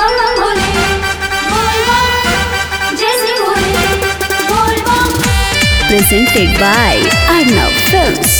बम बम भोले बोल बम जय श्री भोले बोल बम presented by Arnav Films.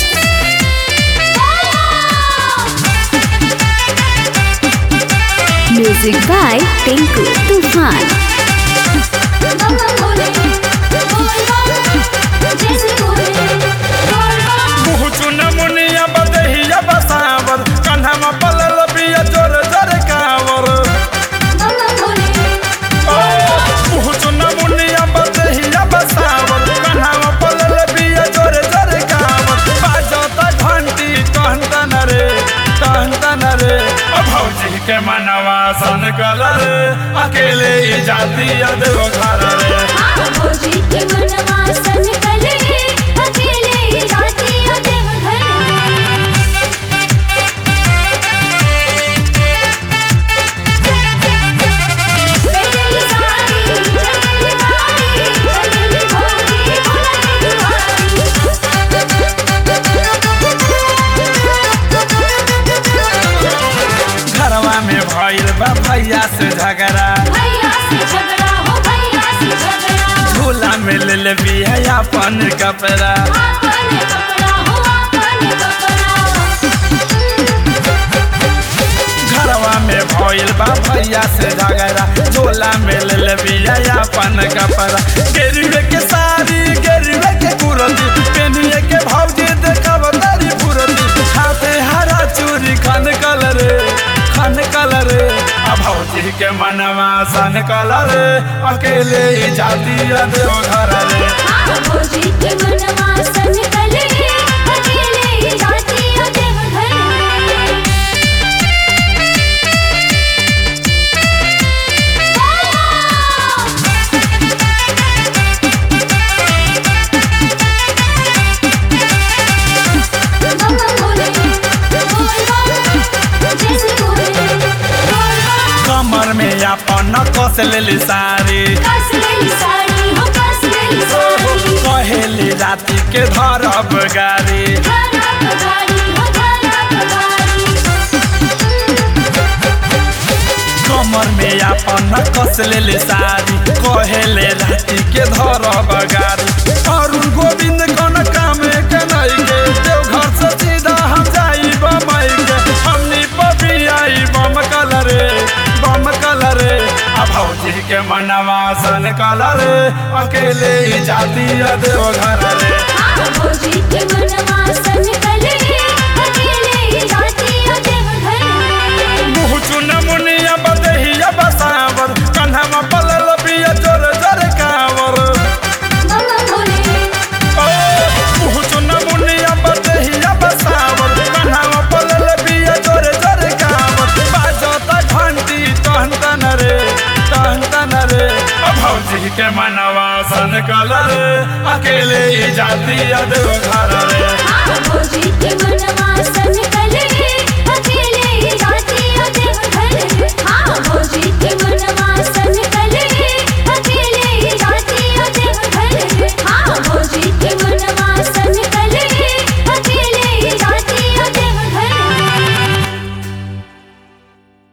Music by Tinku Tufan. बम बम भोले बोल बम जय श्री भोले बोल बम मुहुचुन मुनिया बदहिया बसावर कन्हमा पलल बिया जोर जोर कावर बम बम भोले ओ मुहुचुन मुनिया बदहिया बसावर कन्हमा पलल बिया जोर जोर कावर बाजता घंटी कहतन रे कहतन रे ओ भौजी के मनवा सन कलर अकेले ही जाती देव घर रे हाँ भोजी के मनवा सन कले अकेले ही जाती देव घर चली सारी चली गाड़ी चली भोगी घरवा में भइल बा भैया से झगड़ा भैया से झगड़ा हो भैया से झगड़ा झूला में ले ले बिया अपन कपड़ा आपन कपड़ा हो आपन कपड़ा घरवा में भइल बा भैया से झगड़ा झोला में ले ले बिया अपन कपड़ा गेरुए के साड़ी गेरुए के कुरती पेनिए के भौजी देखब तारी पुरती हाथे हरा चूड़ी खन कलर खन कलर आ भौजी के मनवा सन कलर अकेले ही जाती देव घर रे हाँ भोजी के मनवा सन कले अकेले ही जाती देव घर बम बम भोले बोल बम जय श्री भोले बोल बम कमर में अपन कस लेली साड़ी कस लेली साड़ी हो कस लेली साड़ी कहेली राति के धरब गाड़ी धारा पगारी हो धारा पगारी कमर में अपन कस लेली साड़ी कहेले राति के धरब गाड़ी अरुण गोविंद कौन काम के नहीं के देव घर से सीधा हम जाई बम्बई के हमनी पपी आई बम कलरे बम कलरे आ भौजी के मनवा सन कलरे अकेले ही जाती देव घर रे हाँ भोजी के मनवा सन कले अकेले ही जाती देव घर मुँह चुन मुनिया बदहिया बसावर कन्हमा पलल बिया जोर जोर कावर बम बम भोले ओ मुँह चुन मुनिया बदहिया बसावर कन्हमा पलल बिया जोर जोर कावर बाजता घंटी कहतन रे कहतन रे ओ भौजी के मनवा सन कलर अकेले ही जाती देव घर रे हाँ भोजी